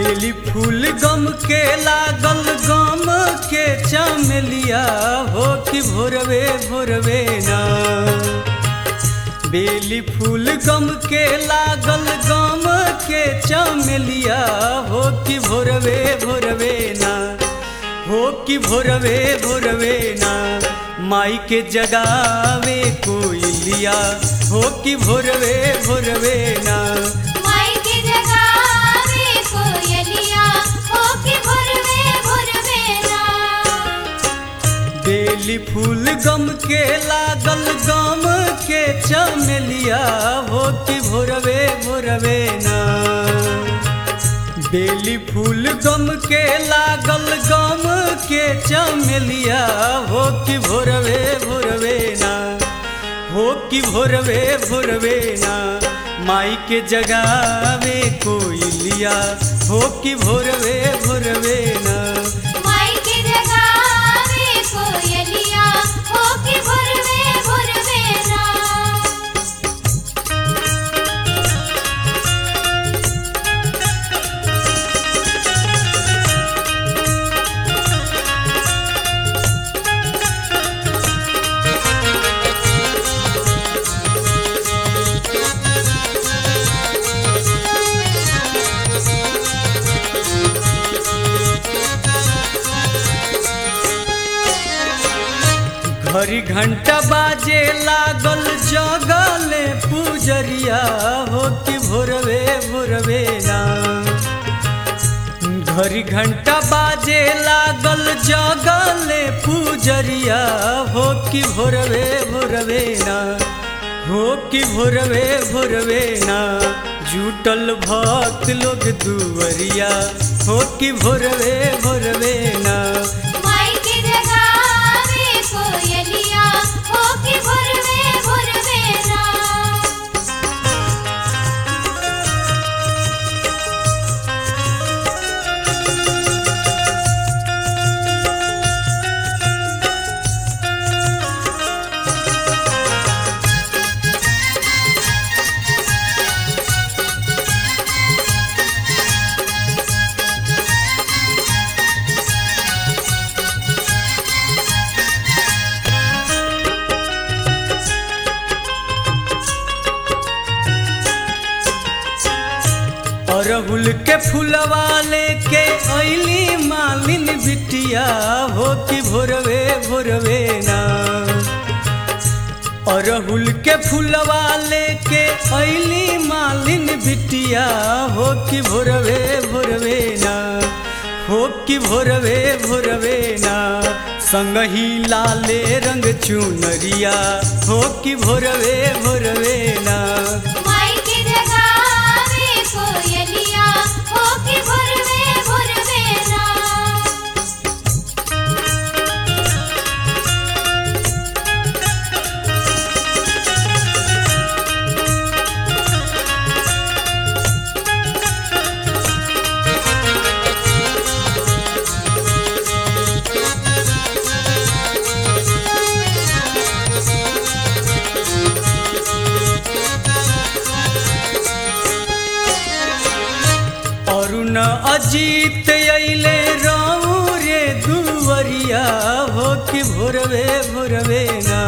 बेली फूल गम के लागल गम के चमेलिया हो कि भोरवे भोरवे ना बेली फूल गम के लागल गम के चमेलिया हो कि भोरवे भोरवे ना हो कि भोरवे भोरवे ना माई के जगावे कोयलिया हो कि भोरवे भोरवे ना माई के जगावे कोयलिया हो के भोरवे भोरवे ना बेली फूल गम के लागल गम के चमेलिया हो कि भोरवे भोरवे ना बेली फूल गम के लागल गम के चमेलिया हो कि भोरवे भोरवे ना हो कि भोरवे भोरवे ना माई के जगावे कोयलिया हो कि भोरवे भोरवे ना माई के जगावे कोयलिया हो के भोरवे भोरवे ना घड़ी घंटा बाजे लागल जगले पुजरिया हो कि भोरवे भोरवे ना घड़ी घंटा बाजे लागल जगले पुजरिया हो कि भोरवे भोरवे ना हो कि भोरवे भोरवे ना जुटल भक्त लोग दुवरिया हो कि भोरवे भोरवे ना माई के जगावे कोयलिया हो के भोरवे भोरवे ना अरहुल के फुलवा लेके ऐली मालिन बिटिया हो कि भोरवे भोरवे ना अरहुल के फुलवा लेके ऐली मालिन बिटिया हो कि भोरवे भोरवे ना हो कि भोरवे भोरवे ना संगही लाले रंग चुनरिया हो कि भोरवे भोरवे ना माई के जगावे कोयलिया हो के भोरवे भोरवे ना अरुण अजीत अइले राऊ रे दुवरिया हो कि भोरवे भोरवे ना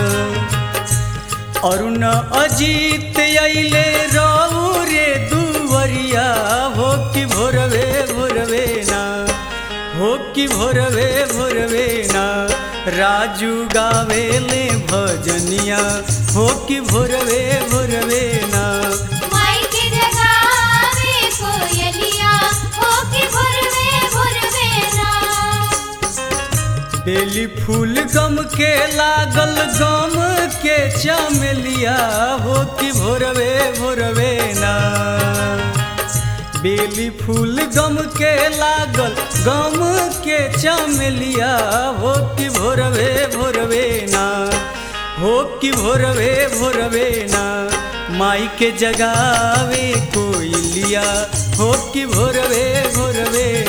अरुण अजीत अइले राऊ रे दुवरिया हो कि भोरवे भोरवे ना हो कि भोरवे भोरवे ना राजू गावेले भजनिया हो कि भोरवे भोरवे ना माई के जगावे कोयलिया हो के भोरवे भोरवे ना बेली फूल गम के लागल गम के चमेलिया हो कि भोरवे भोरवे ना बेली फूल गम के लागल गम के चमेलिया हो कि भोरवे भोरवे ना हो कि भोरवे भोरवे ना माई के जगावे कोयलिया हो कि भोरवे भोरवे